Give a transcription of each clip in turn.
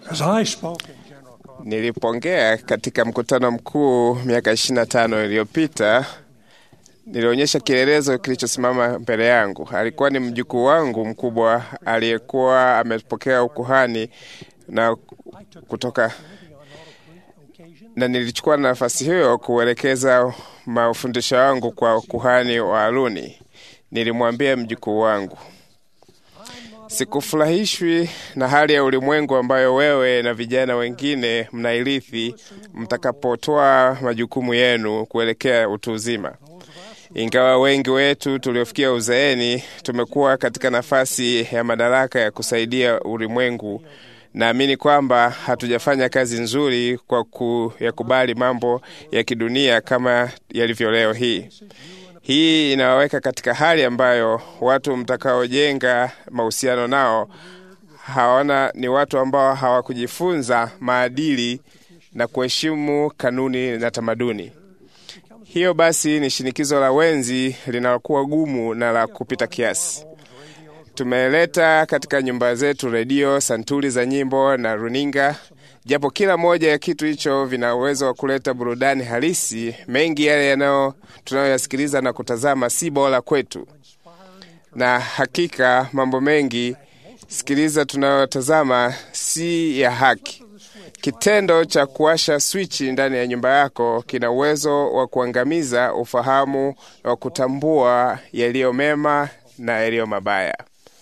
As I spoke in General Conference, Nilipoongea katika mkutano mkuu miaka 25 iliyopita, nilionyesha kielelezo kilichosimama mbele yangu. Alikuwa ni mjukuu wangu mkubwa aliyekuwa amepokea ukuhani na kutoka na nilichukua nafasi hiyo kuelekeza mafundisho yangu kwa kuhani wa Haruni. Nilimwambia mjukuu wangu, sikufurahishwi na hali ya ulimwengu ambayo wewe na vijana wengine mnairithi mtakapotoa majukumu yenu kuelekea utu uzima. Ingawa wengi wetu tuliofikia uzeeni tumekuwa katika nafasi ya madaraka ya kusaidia ulimwengu, naamini kwamba hatujafanya kazi nzuri kwa kuyakubali mambo ya kidunia kama yalivyo leo hii. Hii inawaweka katika hali ambayo watu mtakaojenga mahusiano nao hawana ni watu ambao hawakujifunza maadili na kuheshimu kanuni na tamaduni. Hiyo basi ni shinikizo la wenzi linalokuwa gumu na la kupita kiasi. Tumeleta katika nyumba zetu redio, santuri za nyimbo na runinga. Japo kila moja ya kitu hicho vina uwezo wa kuleta burudani halisi, mengi yale yanayo tunayoyasikiliza na kutazama si bora kwetu, na hakika mambo mengi sikiliza tunayotazama si ya haki. Kitendo cha kuwasha swichi ndani ya nyumba yako kina uwezo wa kuangamiza ufahamu wa kutambua yaliyo mema na yaliyo mabaya.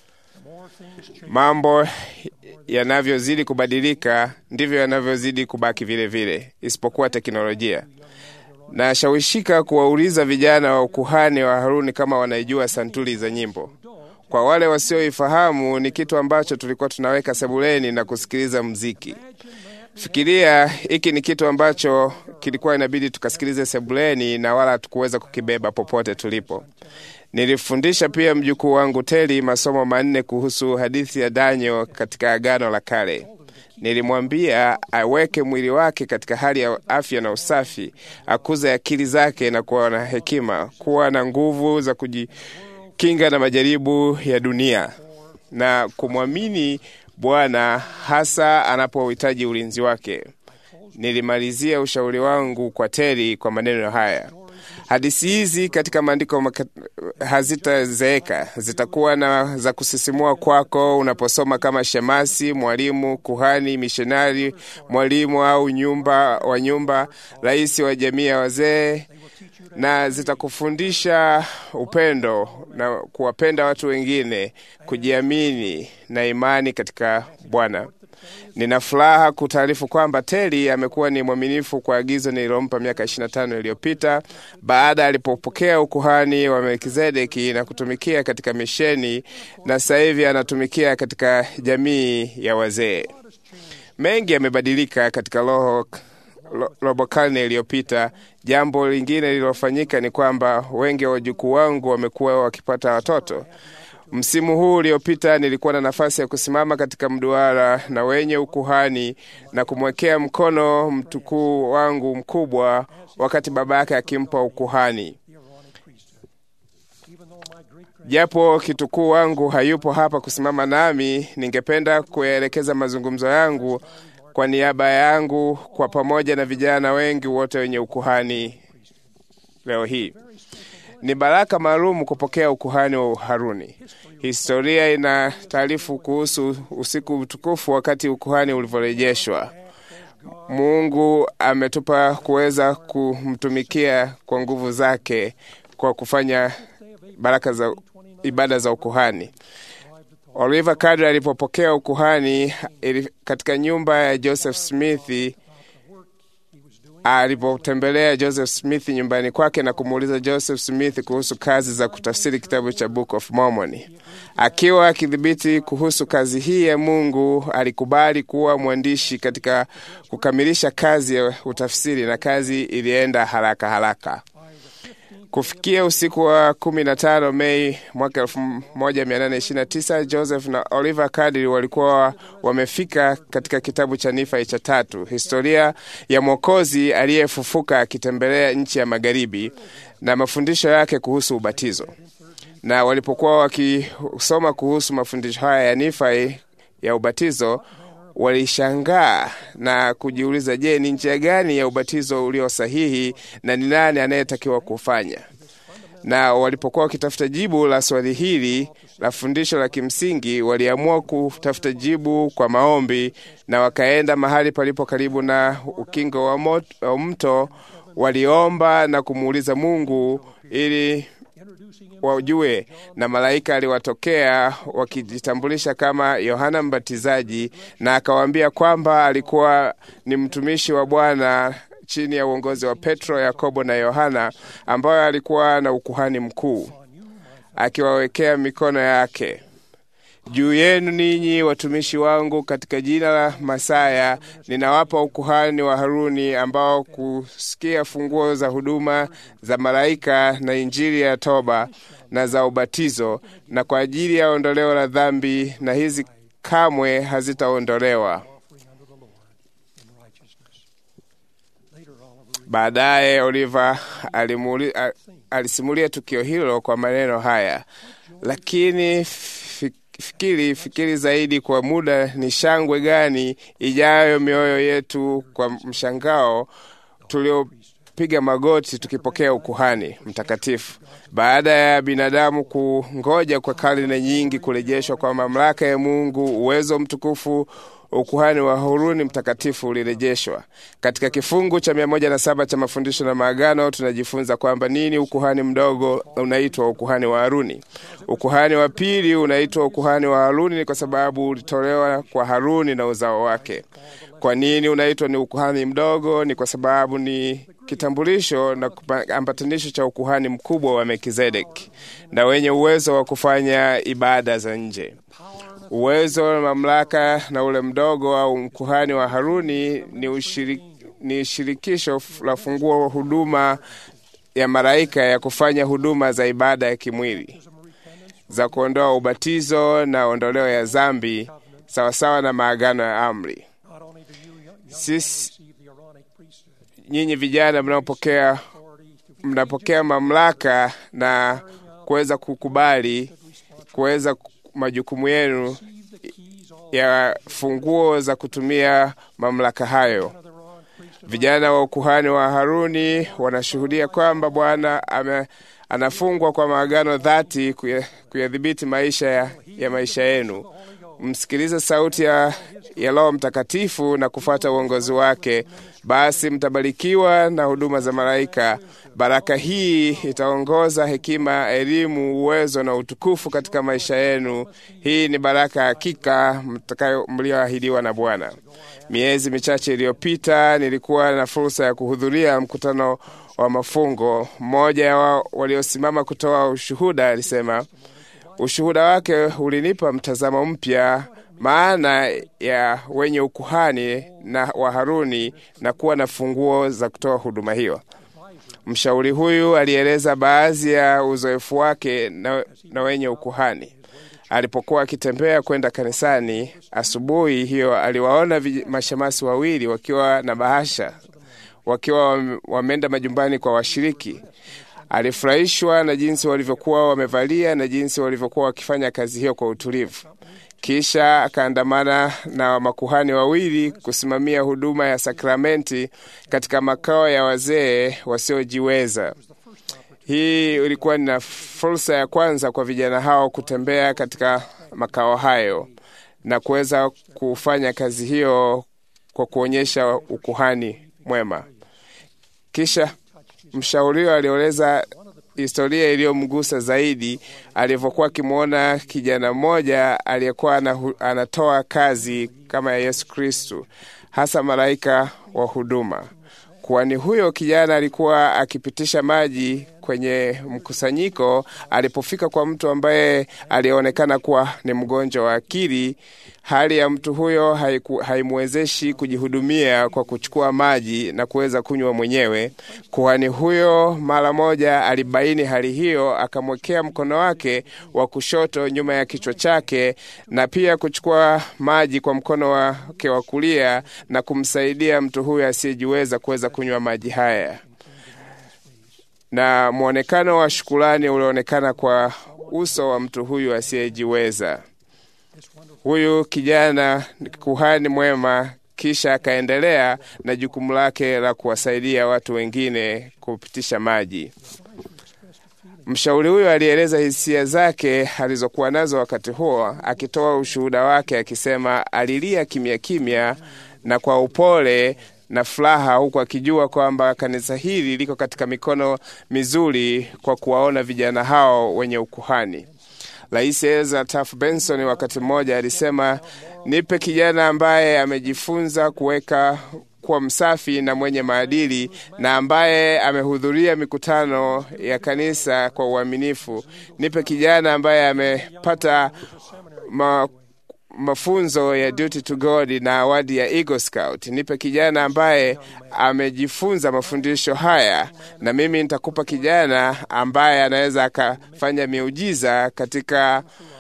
Mambo yanavyozidi kubadilika ndivyo yanavyozidi kubaki vile vile, isipokuwa teknolojia. Nashawishika kuwauliza vijana wa ukuhani wa Haruni kama wanaijua santuri za nyimbo. Kwa wale wasioifahamu, ni kitu ambacho tulikuwa tunaweka sebuleni na kusikiliza mziki. Fikiria, hiki ni kitu ambacho kilikuwa inabidi tukasikilize sebuleni na wala hatukuweza kukibeba popote tulipo. Nilifundisha pia mjukuu wangu Teli masomo manne kuhusu hadithi ya Daniel katika Agano la Kale. Nilimwambia aweke mwili wake katika hali ya afya na usafi, akuze akili zake na kuwa na hekima, kuwa na nguvu za kujikinga na majaribu ya dunia na kumwamini Bwana hasa anapohitaji ulinzi wake. Nilimalizia ushauri wangu kwa Teri kwa maneno haya: hadithi hizi katika maandiko maka- hazitazeeka, zitakuwa na za kusisimua kwako unaposoma kama shemasi, mwalimu, kuhani, mishonari, mwalimu au nyumba wa nyumba, rais wa jamii ya wazee, na zitakufundisha upendo na kuwapenda watu wengine, kujiamini na imani katika Bwana. Nina furaha kutaarifu kwamba Teli amekuwa ni mwaminifu kwa agizo nililompa miaka 25 iliyopita baada alipopokea ukuhani wa Melkizedeki na kutumikia katika misheni, na sasa hivi anatumikia katika jamii ya wazee. Mengi yamebadilika katika roho ro- robo karne iliyopita. Jambo lingine lililofanyika ni kwamba wengi wa wajukuu wangu wamekuwa wakipata watoto. Msimu huu uliopita nilikuwa na nafasi ya kusimama katika mduara na wenye ukuhani na kumwekea mkono mtukuu wangu mkubwa wakati baba yake akimpa ukuhani. Japo kitukuu wangu hayupo hapa kusimama nami, ningependa kuyaelekeza mazungumzo yangu kwa niaba yangu kwa pamoja na vijana wengi wote wenye ukuhani leo hii. Ni baraka maalum kupokea ukuhani wa Haruni. Historia ina taarifu kuhusu usiku mtukufu wakati ukuhani ulivyorejeshwa. Mungu ametupa kuweza kumtumikia kwa nguvu zake kwa kufanya baraka za ibada za ukuhani. Oliver Kadri alipopokea ukuhani ili- katika nyumba ya Joseph Smith alipotembelea Joseph Smith nyumbani kwake na kumuuliza Joseph Smith kuhusu kazi za kutafsiri kitabu cha Book of Mormon. Akiwa akidhibiti kuhusu kazi hii ya Mungu, alikubali kuwa mwandishi katika kukamilisha kazi ya utafsiri, na kazi ilienda haraka haraka. Kufikia usiku wa 15 Mei mwaka 1829 Joseph na Oliver Cowdery walikuwa wamefika katika kitabu cha Nifai cha tatu, historia ya Mwokozi aliyefufuka akitembelea nchi ya magharibi na mafundisho yake kuhusu ubatizo. Na walipokuwa wakisoma kuhusu mafundisho haya ya Nifai ya ubatizo, walishangaa na kujiuliza, je, ni njia gani ya ubatizo ulio sahihi na ni nani anayetakiwa kufanya? Na walipokuwa wakitafuta jibu la swali hili la fundisho la kimsingi, waliamua kutafuta jibu kwa maombi, na wakaenda mahali palipo karibu na ukingo wa, mot, wa mto. Waliomba na kumuuliza Mungu ili wajue, na malaika aliwatokea wakijitambulisha kama Yohana Mbatizaji, na akawaambia kwamba alikuwa ni mtumishi wa Bwana chini ya uongozi wa Petro, Yakobo na Yohana, ambayo alikuwa na ukuhani mkuu, akiwawekea mikono yake juu yenu ninyi watumishi wangu, katika jina la Masaya ninawapa ukuhani wa Haruni, ambao kusikia funguo za huduma za malaika na injili ya toba na za ubatizo, na kwa ajili ya ondoleo la dhambi, na hizi kamwe hazitaondolewa. Baadaye Oliva alisimulia tukio hilo kwa maneno haya, lakini fikiri fikiri zaidi kwa muda, ni shangwe gani ijayo mioyo yetu kwa mshangao tuliopiga magoti tukipokea ukuhani mtakatifu, baada ya binadamu kungoja kwa karne nyingi kurejeshwa kwa mamlaka ya Mungu, uwezo mtukufu ukuhani wa Haruni mtakatifu ulirejeshwa. Katika kifungu cha mia moja na saba cha mafundisho na maagano tunajifunza kwamba nini ukuhani mdogo unaitwa ukuhani wa Haruni. Ukuhani wa pili unaitwa ukuhani wa Haruni ni kwa sababu ulitolewa kwa Haruni na uzao wake. Kwa nini unaitwa ni ukuhani mdogo? Ni kwa sababu ni kitambulisho na ambatanisho cha ukuhani mkubwa wa Melkizedeki na wenye uwezo wa kufanya ibada za nje. Uwezo na mamlaka na ule mdogo au mkuhani wa Haruni ni, ushirik, ni shirikisho la funguo wa huduma ya malaika ya kufanya huduma za ibada ya kimwili za kuondoa ubatizo na ondoleo ya dhambi sawasawa na maagano ya amri. Sisi nyinyi vijana mnaopokea mnapokea mamlaka na kuweza kukubali kuweza majukumu yenu ya funguo za kutumia mamlaka hayo. Vijana wa ukuhani wa Haruni wanashuhudia kwamba Bwana anafungwa kwa maagano dhati kuyadhibiti maisha ya, ya maisha yenu. Msikilize sauti ya, ya Roho Mtakatifu na kufuata uongozi wake, basi mtabarikiwa na huduma za malaika. Baraka hii itaongoza hekima, elimu, uwezo na utukufu katika maisha yenu. Hii ni baraka hakika mtakayo mlioahidiwa na Bwana. Miezi michache iliyopita nilikuwa na fursa ya kuhudhuria mkutano wa mafungo. Mmoja wa waliosimama kutoa ushuhuda alisema ushuhuda wake ulinipa mtazamo mpya maana ya wenye ukuhani na wa Haruni na kuwa na funguo za kutoa huduma hiyo. Mshauri huyu alieleza baadhi ya uzoefu wake na, na wenye ukuhani. Alipokuwa akitembea kwenda kanisani asubuhi hiyo, aliwaona mashemasi wawili wakiwa na bahasha, wakiwa wameenda majumbani kwa washiriki. Alifurahishwa na jinsi walivyokuwa wamevalia na jinsi walivyokuwa wakifanya kazi hiyo kwa utulivu. Kisha akaandamana na makuhani wawili kusimamia huduma ya sakramenti katika makao ya wazee wasiojiweza. Hii ilikuwa ni fursa ya kwanza kwa vijana hao kutembea katika makao hayo na kuweza kufanya kazi hiyo kwa kuonyesha ukuhani mwema. Kisha mshauriwa alieleza historia iliyomgusa zaidi alivyokuwa akimwona kijana mmoja aliyekuwa anatoa kazi kama ya Yesu Kristu, hasa malaika wa huduma. Kwani huyo kijana alikuwa akipitisha maji kwenye mkusanyiko. Alipofika kwa mtu ambaye alionekana kuwa ni mgonjwa wa akili, hali ya mtu huyo haimwezeshi kujihudumia kwa kuchukua maji na kuweza kunywa mwenyewe. Kuhani huyo mara moja alibaini hali hiyo, akamwekea mkono wake wa kushoto nyuma ya kichwa chake na pia kuchukua maji kwa mkono wake wa kulia na kumsaidia mtu huyo asiyejiweza kuweza kunywa maji haya na mwonekano wa shukulani ulioonekana kwa uso wa mtu huyu asiyejiweza. Huyu kijana kuhani mwema kisha akaendelea na jukumu lake la kuwasaidia watu wengine kupitisha maji. Mshauri huyo alieleza hisia zake alizokuwa nazo wakati huo, akitoa ushuhuda wake akisema alilia kimya kimya na kwa upole na furaha, huku akijua kwamba kanisa hili liko katika mikono mizuri kwa kuwaona vijana hao wenye ukuhani. Rais Ezra Taft Benson wakati mmoja alisema, nipe kijana ambaye amejifunza kuweka kuwa msafi na mwenye maadili na ambaye amehudhuria mikutano ya kanisa kwa uaminifu. Nipe kijana ambaye amepata ma, mafunzo ya duty to God na awadi ya Eagle Scout. Nipe kijana ambaye amejifunza mafundisho haya, na mimi nitakupa kijana ambaye anaweza akafanya miujiza katika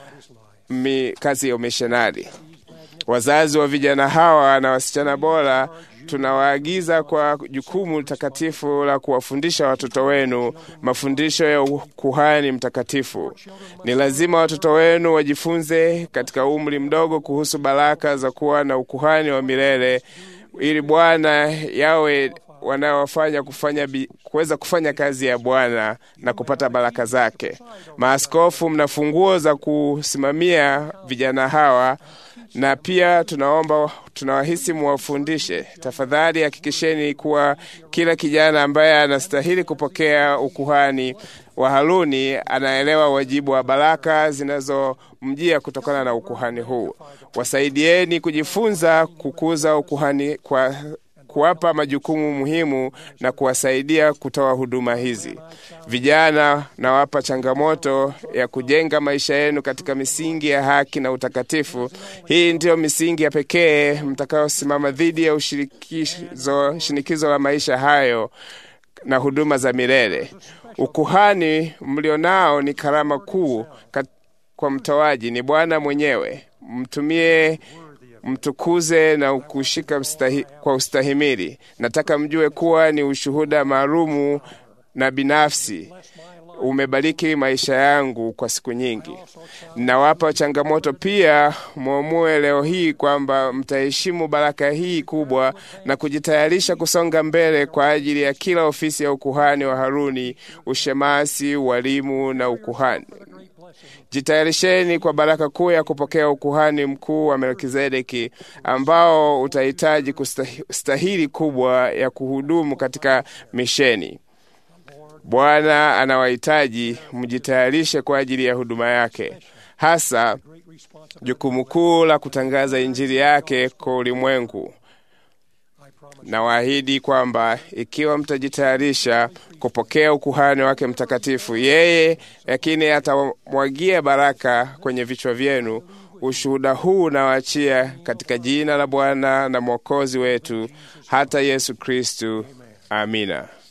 mi, kazi ya umishonari. Wazazi wa vijana hawa na wasichana bora tunawaagiza kwa jukumu takatifu la kuwafundisha watoto wenu mafundisho ya ukuhani mtakatifu. Ni lazima watoto wenu wajifunze katika umri mdogo kuhusu baraka za kuwa na ukuhani wa milele, ili Bwana yawe wanaofanya kufanya kuweza kufanya kazi ya Bwana na kupata baraka zake. Maaskofu, mna funguo za kusimamia vijana hawa na pia tunaomba tunawahisi muwafundishe. Tafadhali hakikisheni kuwa kila kijana ambaye anastahili kupokea ukuhani wa Haruni anaelewa wajibu wa baraka zinazomjia kutokana na ukuhani huu. Wasaidieni kujifunza kukuza ukuhani kwa kuwapa majukumu muhimu na kuwasaidia kutoa huduma hizi. Vijana, nawapa changamoto ya kujenga maisha yenu katika misingi ya haki na utakatifu. Hii ndiyo misingi ya pekee mtakayosimama dhidi ya ushirikizo, shinikizo la maisha hayo na huduma za milele. Ukuhani mlionao ni karama kuu kwa mtoaji, ni Bwana mwenyewe. Mtumie mtukuze na kushika ustahi, kwa ustahimili. Nataka mjue kuwa ni ushuhuda maalumu na binafsi umebariki maisha yangu kwa siku nyingi. Nawapa changamoto pia, mwamue leo hii kwamba mtaheshimu baraka hii kubwa na kujitayarisha kusonga mbele kwa ajili ya kila ofisi ya ukuhani wa Haruni, ushemasi, ualimu na ukuhani. Jitayarisheni kwa baraka kuu ya kupokea ukuhani mkuu wa Melkizedeki ambao utahitaji kustahili kubwa ya kuhudumu katika misheni. Bwana anawahitaji mjitayarishe kwa ajili ya huduma yake, hasa jukumu kuu la kutangaza Injili yake kwa ulimwengu. Nawaahidi kwamba ikiwa mtajitayarisha kupokea ukuhani wake mtakatifu, yeye lakini atamwagia baraka kwenye vichwa vyenu. Ushuhuda huu nawaachia katika jina la Bwana na Mwokozi wetu hata Yesu Kristu. Amina.